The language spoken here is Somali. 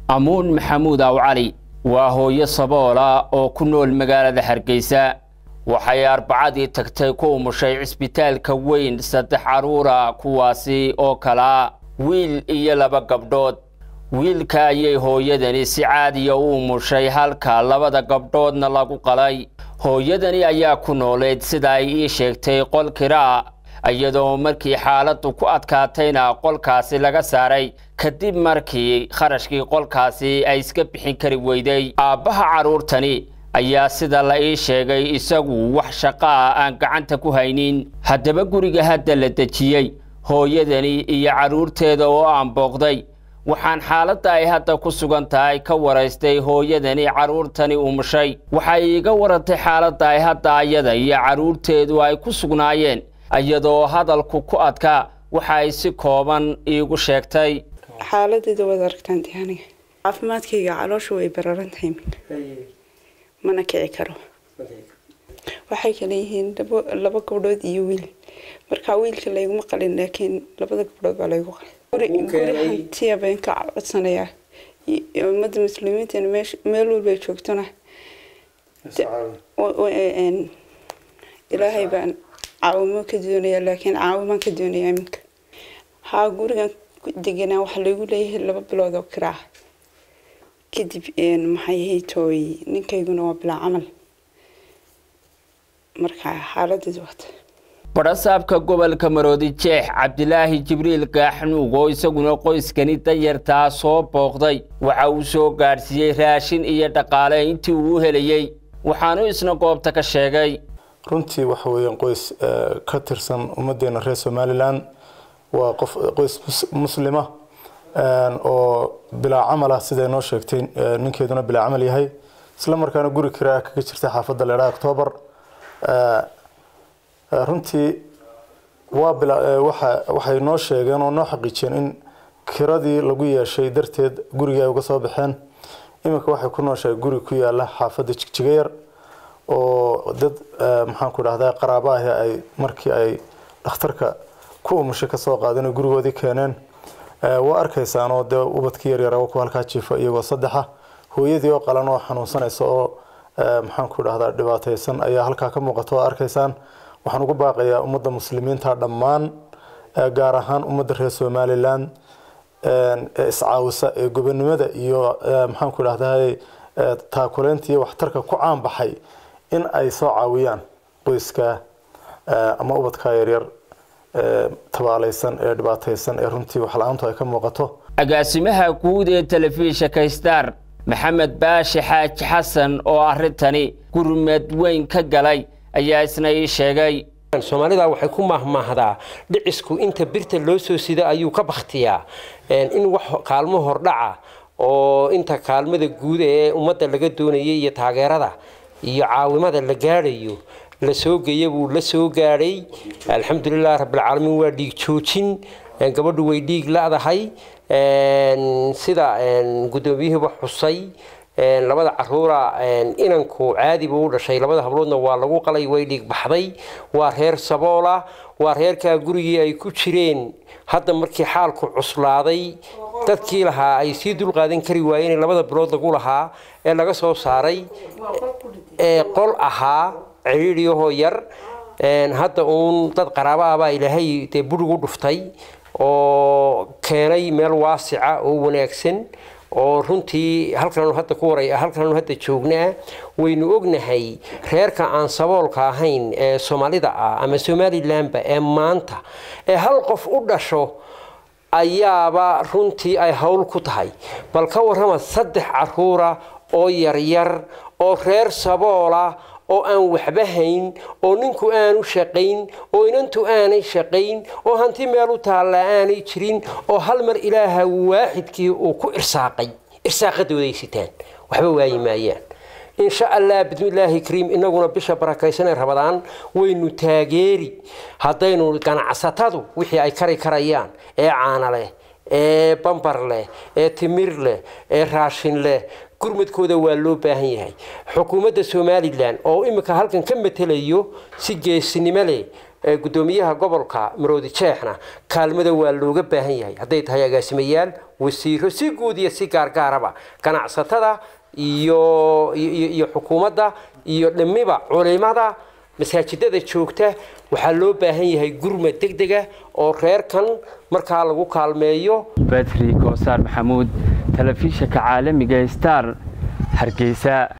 amuun maxamuud aw cali waa hooyo saboola oo ku nool magaalada hargeysa waxay arbacadii tagtay ku umushay cisbitaalka weyn saddex carruura kuwaasi oo kalaa wiil iyo laba gabdhood wiilka ayay hooyadani si caadiya u umushay halka labada gabdhoodna lagu qalay hooyadani ayaa ku nooleed sida ay ii sheegtay qol kiraa iyadoo markii xaaladdu ku adkaatayna qolkaasi laga saaray kadib markii kharashkii qolkaasi ay iska bixin kari weyday aabbaha carruurtani ayaa sida la ii sheegay isagu wax shaqaa aan gacanta ku haynin haddaba guriga hadda la dejiyey hooyadani iyo carruurteeda oo aan booqday waxaan xaaladda ay hadda ku sugan tahay ka waraystay hooyadani carruurtani umushay waxay iiga warantay xaaladda ay hadda ayada iyo carruurteedu ay ku sugnaayeen iyadoo hadalku ku adkaa waxa ay si kooban iigu sheegtay xaaladeeda waad aragtaan de aniga caafimaadkayga caloosha way bararan tahay mana kici karo waxay kala yihiin laba gabdhood iyo wiil markaa wiilka layguma qalin laakiin labada gabdhood baa laygu qalay guri hantiya baan ka codsanayaa ummadda muslimiintana meel walbay joogtona ilaahay baan caawimo ka doonaya laakiin caawimaan ka doonaya iminka haa gurigan deganaa waxaa laygu leeyahay laba bilood oo kiraa kadib maxay haytooy ninkayguna waa bilaa camal marka xaaladeed waata badhasaabka gobolka maroodi jeex cabdilaahi jibriil gaaxnuug oo isaguna qoyskani danyartaa soo booqday waxa uu soo gaadhsiiyey raashin iyo dhaqaale intii uu helayey waxaanu isna goobta ka sheegay runtii waxa weeyaan qoys ka tirsan ummaddeena reer somalilan waa qof qoys muslima oo bilaa camal ah siday noo sheegtay ninkeeduna bilaa camal yahay isla markaana guri kiraa kaga jirta xaafadda leedhaa octoobar runtii waa bila waxa waxay noo sheegeen oo noo xaqiijiyeen in kiradii lagu yeeshay darteed gurigii ay uga soo baxeen iminka waxay ku nooshahay guri ku yaala xaafadda jigjigayar oo dad maxaan ku dhahdaa qaraabo ahi ay markii ay dhakhtarka ku umushay kasoo qaadeen gurigoodii keeneen waa arkaysaan oo dee ubadkii yaryara ku halkaa jiifa iyagoo saddexa hooyadii oo qalan oo xanuunsanaysa oo maxaan ku dhahdaa dhibaataysan ayaa halkaa ka muuqata oo arkaysaan waxaan ugu baaqayaa ummadda muslimiinta dhammaan gaar ahaan ummadda reer somalilan ee iscaawisa ee gobonimada iyo maxaan ku dhahdaa taakuleynta iyo waxtarka ku caan baxay in ay soo caawiyaan qoyska ama ubadka yaryar tabaalaysan ee dhibaataysan ee runtii waxla-aantu ay ka muuqato agaasimaha guud ee telefishinka star maxamed baashi xaaji xasan oo arrintani gurmad weyn ka galay ayaa isna ii sheegay soomaalida waxay ku mahmaahdaa dhicisku inta birta loo soo sida ayuu ka bakhtiyaa in wax kaalmo hordhaca oo inta kaalmada guud ee ummadda laga doonayay iyo taageerada iyo caawimada la gaadhayo la soo geeya buu la soo gaadhay alxamdulilah rabbilcaalamiin waa dhiig joojin gabadhu way dhiig la-dahay sida guddoomiyihiiba xusay labada caruura inanku caadi buu u dhashay labada habloodna waa lagu qalay way dhiig baxday waa reer saboola waa reerkaa gurigii ay ku jireen hadda markii xaalku cuslaaday dadkii lahaa ay sii dulqaadan kari waayeen labada bilood lagu lahaa ee laga soo saaray ee qol ahaa ciriiriyahoo yar hadda uun dad qaraabo ah baa ilaahay dee burigu dhuftay oo keenay meel waasica oo wanaagsan oo runtii halkanu hadda ku waray halkanu hadda joognaa waynu ognahay reerka aan saboolka ahayn ee soomaalida ah ama somalilanba ee maanta ee hal qof u dhasho ayaaba runtii ay howl ku tahay bal ka warrama saddex caruura oo yaryar oo reer saboola oo aan waxba hayn oo ninku aanu shaqayn oo inantu aanay shaqayn oo hanti meel u taalla aanay jirin oo hal mar ilaaha waaxidkii uu ku irsaaqay irsaaqadooday sitaan waxba waayi maayaan insha allah bismillaahi kariim inaguna bisha barakaysanee rabadaan waynu taageeri haddaynu ganacsatadu wixii ay kari karayaan ee caana leh ee bambar leh ee timir leh ee raashin leh gurmadkooda waa loo baahan yahay xukuumadda somalilan oo imika halkan ka matelayo si geesinimo leh gudoomiyaha gobolka maroodi jeexna kaalmada waa looga baahan yahay hadday tahay agaasimayaal wasiiro si guud iyo si gaargaaraba ganacsatada iyo iyo xukuumadda iyo dhimiba culimada masaajidada joogta waxaa loo baahan yahay gurmad degdega oo reerkan markaa lagu kaalmeeyo badri koosaar maxamuud telefishinka caalamiga star hargeysa